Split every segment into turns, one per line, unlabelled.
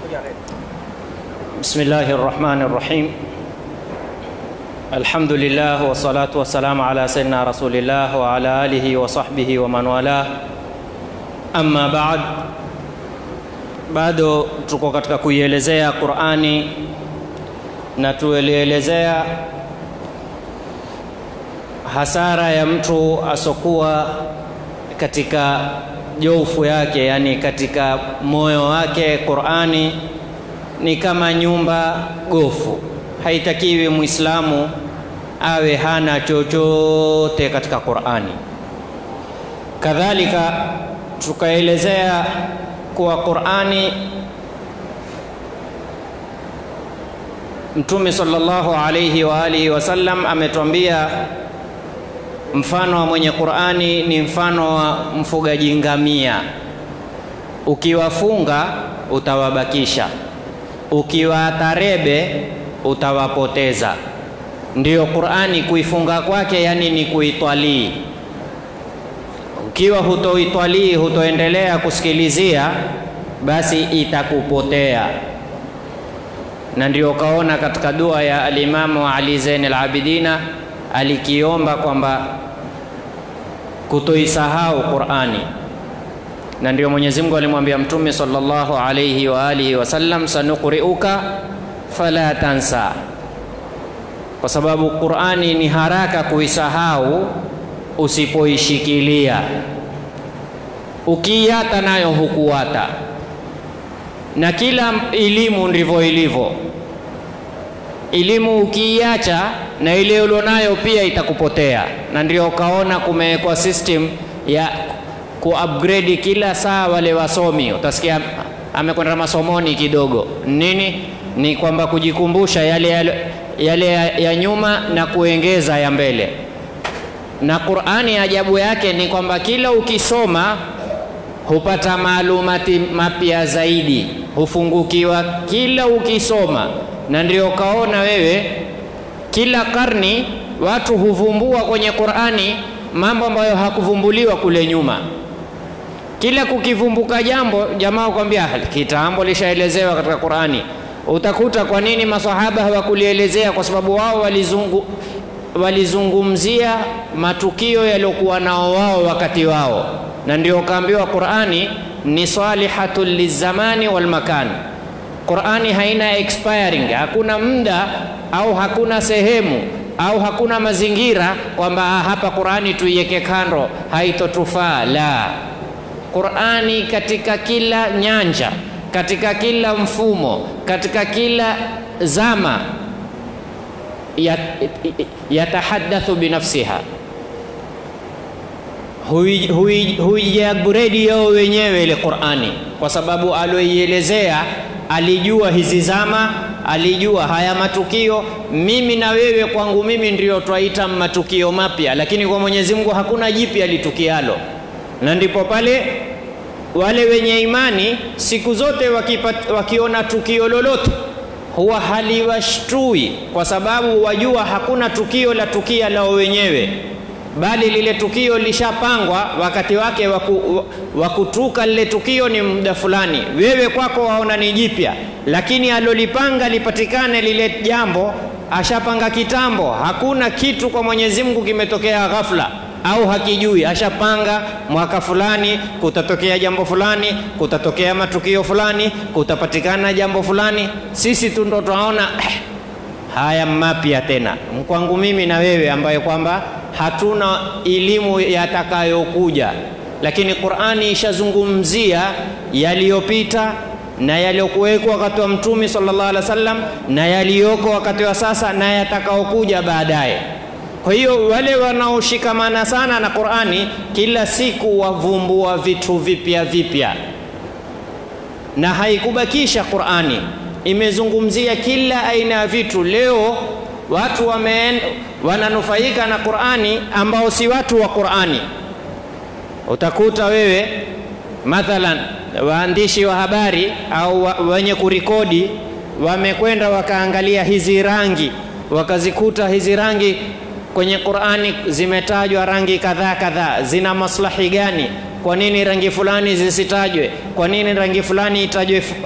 بسم الله الرحمن الرحيم الحمد لله والصلاة والسلام على سيدنا رسول الله وعلى آله وصحبه ومن والاه أما بعد bado tuko katika kuielezea Qur'ani na tuelielezea hasara ya mtu asokuwa katika jofu yake, yani katika moyo wake. Qur'ani ni kama nyumba gofu, haitakiwi Muislamu awe hana chochote katika Qur'ani. Kadhalika tukaelezea kuwa Qur'ani Mtume sallallahu alayhi wa alihi wasallam ametuambia mfano wa mwenye Qur'ani ni mfano wa mfugaji ngamia. Ukiwafunga utawabakisha, ukiwatarebe utawapoteza. Ndiyo Qur'ani kuifunga kwake, yani ni kuitwalii. Ukiwa hutoitwalii, hutoendelea kusikilizia, basi itakupotea. Na ndio ukaona katika dua ya alimamu Ali Zain al-Abidina alikiomba kwamba kutoisahau Qur'ani, na ndio Mwenyezi Mungu alimwambia Mtume sallallahu alayhi wa alihi wasallam, sanuqri'uka fala tansa, kwa sababu Qur'ani ni haraka kuisahau usipoishikilia. Ukiiata nayo hukuata, na kila elimu ndivyo ilivyo. Elimu ukiiacha na ile ulionayo pia itakupotea, na ndio ukaona kumewekwa system ya kuupgrade kila saa. Wale wasomi utasikia amekwenda masomoni kidogo, nini ni kwamba kujikumbusha yale, yale, yale ya, ya nyuma na kuongeza ya mbele. Na Qur'ani ajabu yake ni kwamba kila ukisoma hupata maalumati mapya zaidi, hufungukiwa kila ukisoma, na ndio ukaona wewe kila karni watu huvumbua kwenye Qur'ani mambo ambayo hakuvumbuliwa kule nyuma. Kila kukivumbuka jambo, jamaa kwambia kitambo lishaelezewa katika Qur'ani. Utakuta kwa nini masahaba hawakulielezea? Kwa sababu wao walizungu, walizungumzia matukio yaliyokuwa nao wao wakati wao, na ndio kaambiwa Qur'ani ni salihatul lizamani wal makan. Qur'ani haina expiring, hakuna muda au hakuna sehemu au hakuna mazingira kwamba hapa Qur'ani tuiweke kando haitotufaa. La, Qur'ani katika kila nyanja, katika kila mfumo, katika kila zama yatahadathu binafsiha, huijaburedi yao wenyewe ile Qur'ani, kwa sababu aloielezea alijua hizi zama, alijua haya matukio. Mimi na wewe kwangu mimi ndio twaita matukio mapya, lakini kwa Mwenyezi Mungu hakuna jipya litukialo. Na ndipo pale wale wenye imani siku zote wakipat, wakiona tukio lolote huwa haliwashtui, kwa sababu wajua hakuna tukio la tukia lao wenyewe bali lile tukio lishapangwa, wakati wake wa kutuka lile tukio ni muda fulani. Wewe kwako waona ni jipya, lakini alolipanga lipatikane lile jambo ashapanga kitambo. Hakuna kitu kwa Mwenyezi Mungu kimetokea ghafla au hakijui. Ashapanga mwaka fulani kutatokea jambo fulani, kutatokea matukio fulani, kutapatikana jambo fulani. Sisi tu ndo tunaona eh, haya mapya tena kwangu mimi na wewe ambayo kwamba hatuna elimu yatakayokuja, lakini Qur'ani ishazungumzia yaliyopita na yaliyokuwekwa wakati wa Mtume sallallahu alaihi wasallam na yaliyoko wakati wa sasa na yatakayokuja baadaye. Kwa hiyo wale wanaoshikamana sana na Qur'ani kila siku wavumbua vitu vipya vipya, na haikubakisha Qur'ani, imezungumzia kila aina ya vitu. Leo watu wame wananufaika na Qur'ani ambao si watu wa Qur'ani. Utakuta wewe mathalan waandishi wa habari au wa, wenye kurikodi wamekwenda wakaangalia hizi rangi, wakazikuta hizi rangi kwenye Qur'ani zimetajwa rangi kadhaa kadhaa, zina maslahi gani? Kwa nini rangi fulani zisitajwe? Kwa nini rangi fulani itajwe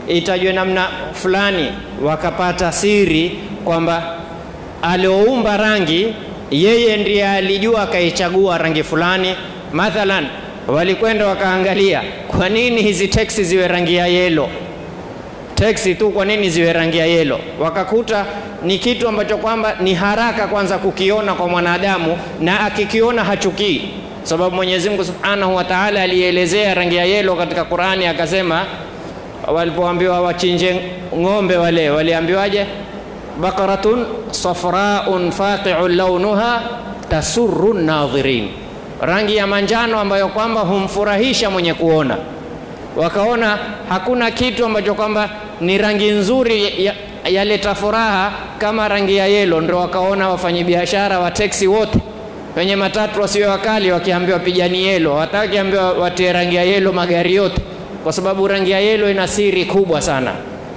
itajwe namna fulani, wakapata siri kwamba alioumba rangi yeye ndiye alijua akaichagua rangi fulani. Mathalan, walikwenda wakaangalia, kwa nini hizi teksi ziwe rangi ya yelo teksi tu, kwa nini ziwe rangi ya yelo? Wakakuta ni kitu ambacho kwamba ni haraka kwanza kukiona kwa mwanadamu, na akikiona hachukii, sababu Mwenyezi Mungu Subhanahu wa Ta'ala alielezea rangi ya yelo katika Qur'ani, akasema walipoambiwa wachinje ng'ombe wale, waliambiwaje? baqaratun safraun faqi'un launuha tasurru nadhirin, rangi ya manjano ambayo kwamba humfurahisha mwenye kuona. Wakaona hakuna kitu ambacho kwamba ni rangi nzuri ya, yaleta furaha kama rangi ya yelo. Ndio wakaona wafanyabiashara wa teksi wote wenye matatu wasiwe wakali, wakiambiwa pigani yelo, hawataki ambiwa watie rangi ya yelo magari yote, kwa sababu rangi ya yelo ina siri kubwa sana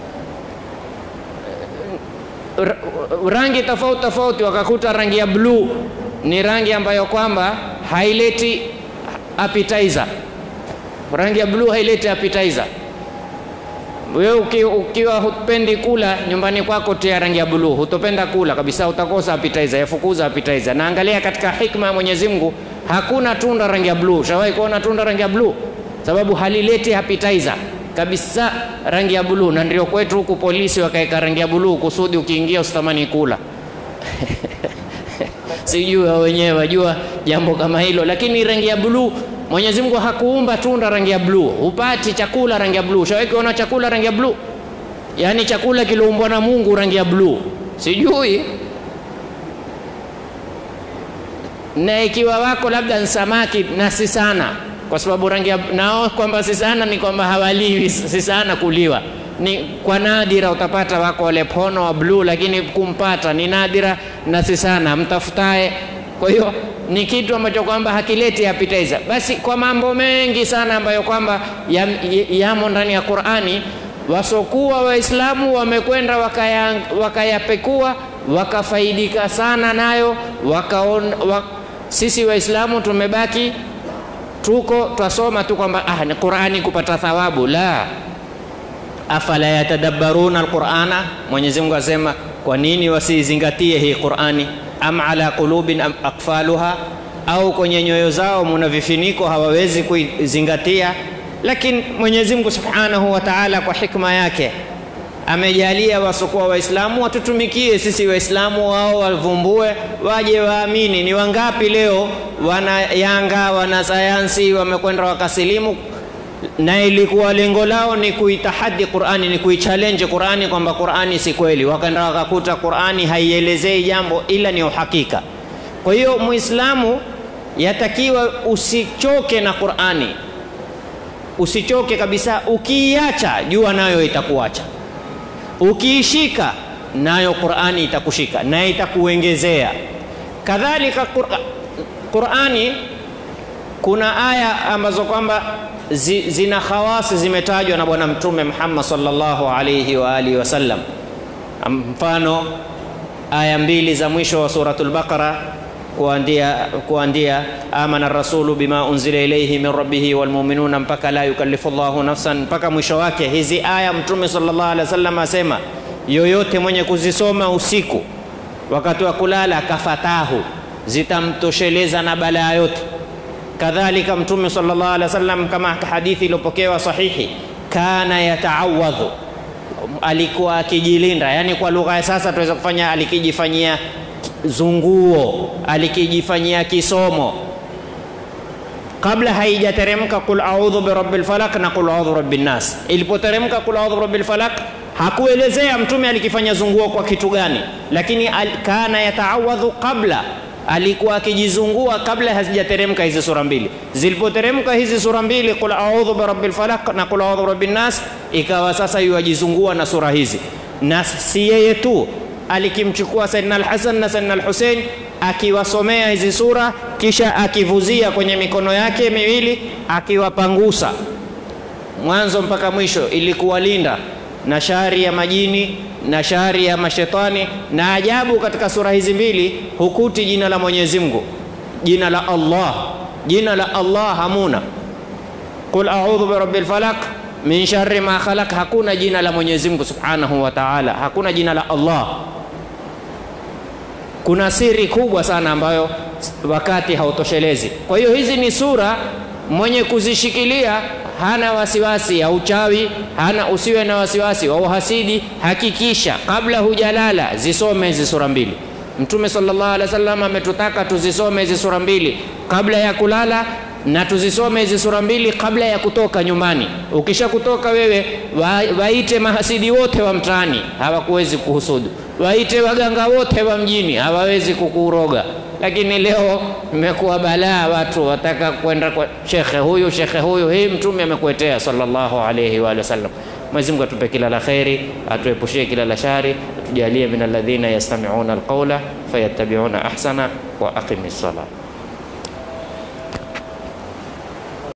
rangi tofauti tofauti, wakakuta rangi ya bluu ni rangi ambayo kwamba haileti appetizer. Rangi ya bluu haileti appetizer. Wewe uki, ukiwa hupendi kula nyumbani kwako, tia rangi ya bluu, hutopenda kula kabisa, utakosa appetizer, yafukuza appetizer. Na angalia katika hikma ya Mwenyezi Mungu, hakuna tunda rangi ya bluu. Shawahi kuona tunda rangi ya bluu? Sababu halileti appetizer kabisa rangi ya buluu, na ndio kwetu huku polisi wakaweka rangi ya buluu kusudi ukiingia usitamani kula sijui wao wenyewe wajua jambo kama hilo, lakini rangi ya buluu Mwenyezi Mungu hakuumba tunda rangi ya bluu, hupati chakula rangi ya bluu. Shawahi kuona chakula rangi ya bluu? Yaani chakula kiliumbwa na Mungu rangi ya bluu, sijui na ikiwa wako labda ni samaki na si sana kwa sababu rangi ya nao kwamba si sana ni kwamba hawaliwi, si sana kuliwa. Ni kwa nadira utapata wako wale pono wa bluu, lakini kumpata ni nadira na si sana mtafutaye. Kwa hiyo ni kitu ambacho kwamba hakileti appetizer. Basi kwa mambo mengi sana ambayo kwamba yamo ya ndani ya Qur'ani, wasokuwa Waislamu wamekwenda wakayapekua wakaya wakafaidika sana nayo wakaon, wak, sisi Waislamu tumebaki tuko twasoma tu kwamba ah, ni Qur'ani kupata thawabu. La, afala yatadabbaruna alqur'ana, Mwenyezi Mungu asema kwa nini wasizingatie hii Qur'ani? Am ala qulubin am akfaluha, au kwenye nyoyo zao muna vifiniko hawawezi kuizingatia. Lakini Mwenyezi Mungu Subhanahu wa Ta'ala kwa hikma yake amejalia wasokuwa Waislamu watutumikie sisi Waislamu, wao wavumbue, waje waamini. Ni wangapi leo wana Yanga, wana sayansi wamekwenda wakasilimu, na ilikuwa lengo lao ni kuitahadi Qur'ani, ni kuichallenge Qur'ani kwamba Qur'ani si kweli, wakaenda wakakuta Qur'ani haielezei jambo ila ni uhakika. Kwa hiyo Muislamu yatakiwa usichoke na Qur'ani, usichoke kabisa. Ukiiacha jua nayo itakuacha ukiishika nayo Qur'ani itakushika na itakuongezea. Kadhalika Qur'ani, kuna aya ambazo kwamba zi, zina khawasi zimetajwa na Bwana Mtume Muhammad sallallahu alayhi wa alihi wasallam. Mfano aya mbili za mwisho wa suratul Baqara kuandia, kuandia amana rasulu bima unzila ilayhi min rabbihi walmuminuna mpaka la yukallifu llahu nafsan mpaka mwisho wake. Hizi aya Mtume sallallahu alaihi wasallam asema yoyote mwenye kuzisoma usiku wakati wa kulala kafatahu, zitamtosheleza na balaa yote. Kadhalika Mtume sallallahu alaihi wasallam kama hadithi iliyopokewa sahihi, kana yataawadhu, alikuwa akijilinda, yani kwa lugha ya sasa tuweza kufanya alikijifanyia zunguo alikijifanyia kisomo kabla haijateremka qul a'udhu birabbil falaq na qul a'udhu birabbin nas. Ilipoteremka qul a'udhu birabbil falaq hakuelezea mtume alikifanya zunguo kwa kitu gani, lakini al, kana yataawadhu qabla, alikuwa akijizungua kabla hazijateremka hizi sura mbili. Zilipoteremka hizi sura mbili qul a'udhu birabbil falaq na qul a'udhu birabbin nas, ikawa sasa yuwajizungua na sura hizi, na si yeye tu alikimchukua Saidina Al-Hasan na Saidina Al-Hussein akiwasomea hizi sura, kisha akivuzia kwenye mikono yake miwili akiwapangusa mwanzo mpaka mwisho, ili kuwalinda na shari ya majini na shari ya mashetani. Na ajabu katika sura hizi mbili hukuti jina la Mwenyezi Mungu, jina la Allah. Jina la Allah hamuna. Qul a'udhu birabbil falaq min sharri ma khalaq, hakuna jina la Mwenyezi Mungu Subhanahu wa Ta'ala, hakuna jina la Allah. Kuna siri kubwa sana ambayo wakati hautoshelezi. Kwa hiyo hizi ni sura mwenye kuzishikilia hana wasiwasi ya uchawi, hana usiwe na wasiwasi wa uhasidi. Hakikisha kabla hujalala zisome hizi sura mbili. Mtume sallallahu alaihi wasallam ametutaka tuzisome hizi sura mbili kabla ya kulala na tuzisome hizi sura mbili kabla ya kutoka nyumbani. Ukisha kutoka wewe, wa, waite mahasidi wote wa mtaani, hawakuwezi kuhusudu. Waite waganga wote wa mjini, hawawezi kukuroga. Lakini leo imekuwa balaa, watu wataka kwenda kwa shekhe huyu shekhe huyu. Hii mtume amekuetea sallallahu alayhi wa sallam. Mwenyezi Mungu atupe kila la kheri, atuepushie kila la shari, atujalie min alladhina yastami'una alqawla fayattabi'una ahsana wa aqimis salat.